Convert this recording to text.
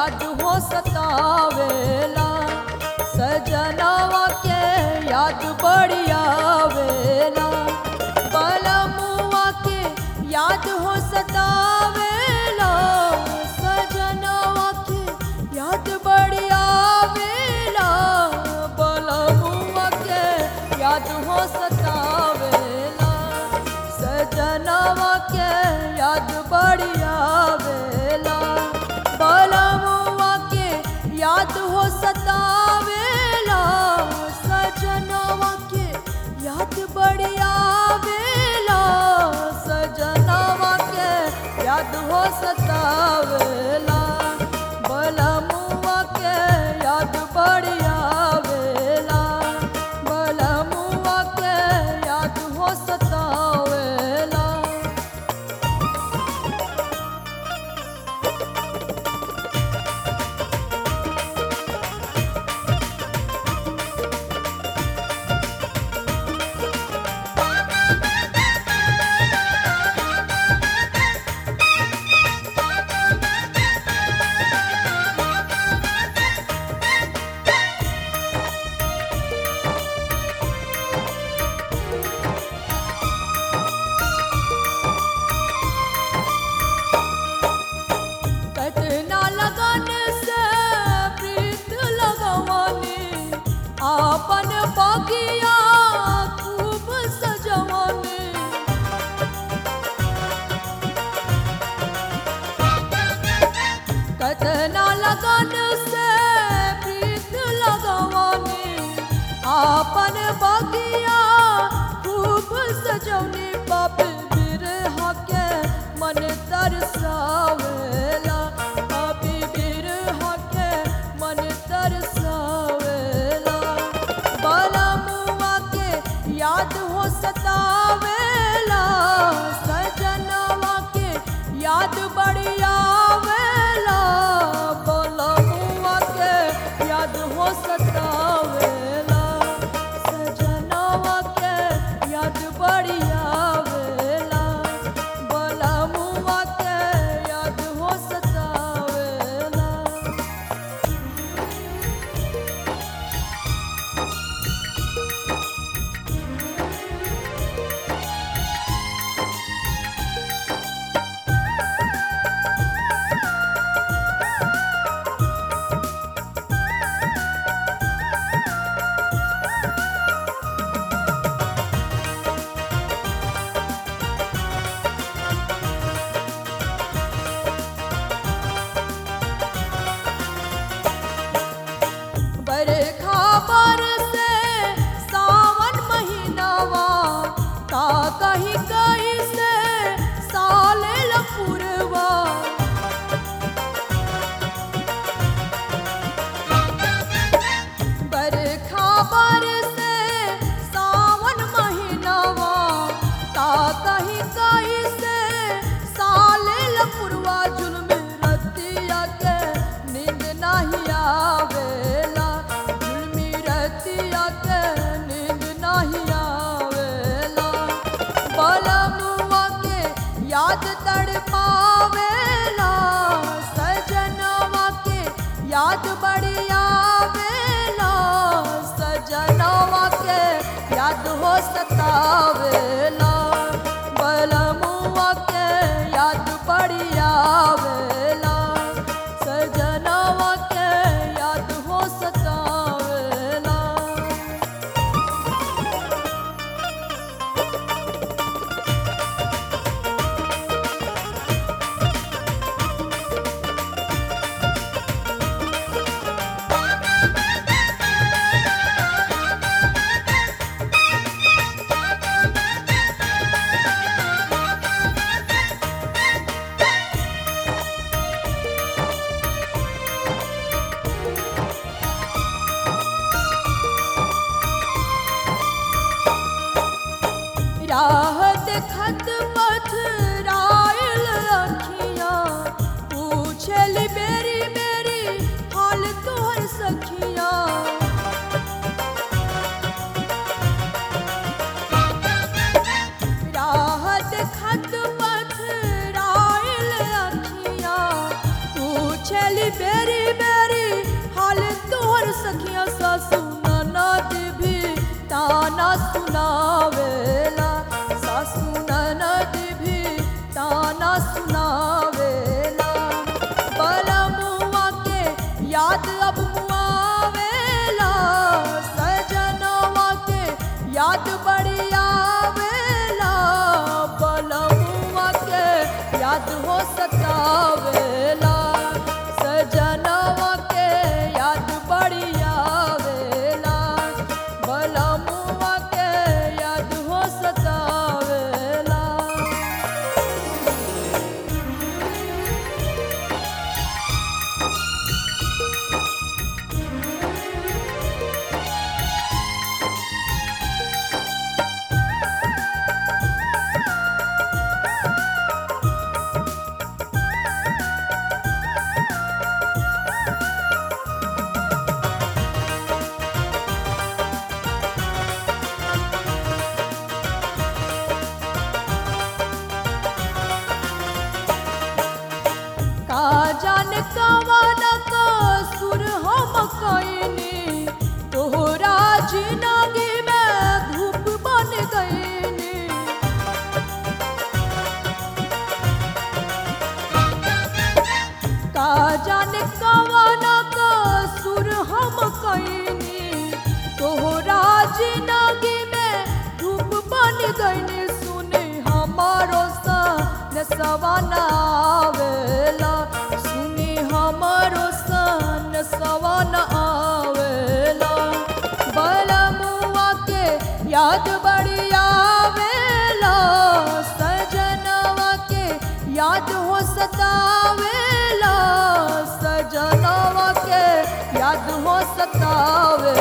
याद हो सतावेला सजनवा के याद बड़ी आवेला बलमुआ के याद हो सतावेला सजनवा के याद बड़ी आवेला बलमुआ के याद हो सतावेला सजनवा के याद बड़ी आवेला बलमुआ के याद हो सतावेला सजनवा के याद बड़ी आवेला सजनवा के याद हो सतावेला बलमुआ के याद बड़ी आवेला बलमुआ के याद हो सतावेला कतना लगन से प्रीत लगवानी आपन बगिया खूब सजवानी कतना लगन से प्रीत लगवानी आपन बगिया खूब सजौनी बाप बिरहा के मन तरसावेला बापी बिरहा के मन तरसावेला बलमुआ के याद हो सतावेला सजनवा के याद बड़ी आवेला बलमुआ के याद हो सतावेला सजनवा के याद बड़ी आवेला बलमुआ के याद हो सतावेला बरखा बरसे सावन महीनावा का कहीं कहीं से साले लपुरवा बरखा बरसे सावन महीनावा का कहीं कहीं से साले लपुरवा जुल्म रतिया के नींद नहीं आवेला जुल्मी रतिया के नींद नहीं आवेला बलमुआ के याद तड़ पावेला सजनवा के याद बड़ी आवेला सजनवा के याद हो सतावेला बलमुआ के याद बड़ी आवेला सजनवा के याद हो सतावेला ताना सुनावेला सासू ननद भी ताना सुनावेला बलमुआ के याद अब मुआवेला सजनवा के याद बड़ी आवेला बलमुआ के याद हो सतावेला सजनवा के याद बड़ी आवेला बलमुआ के याद हो सतावेला का जाने कवन का सुर हम कईनी तोहरा जिंदगी में धूप बन गईनी का जाने कवन का सुर हम कईनी तोहरा जिंदगी में धूप बन गईनी सुने हमारो सन सवाना आवेला सुनी हमारो सन सवाना आवेला बलमुआ के याद बड़ी आवेला सजनवा के याद हो सतावेला सजनवा के याद हो सतावेला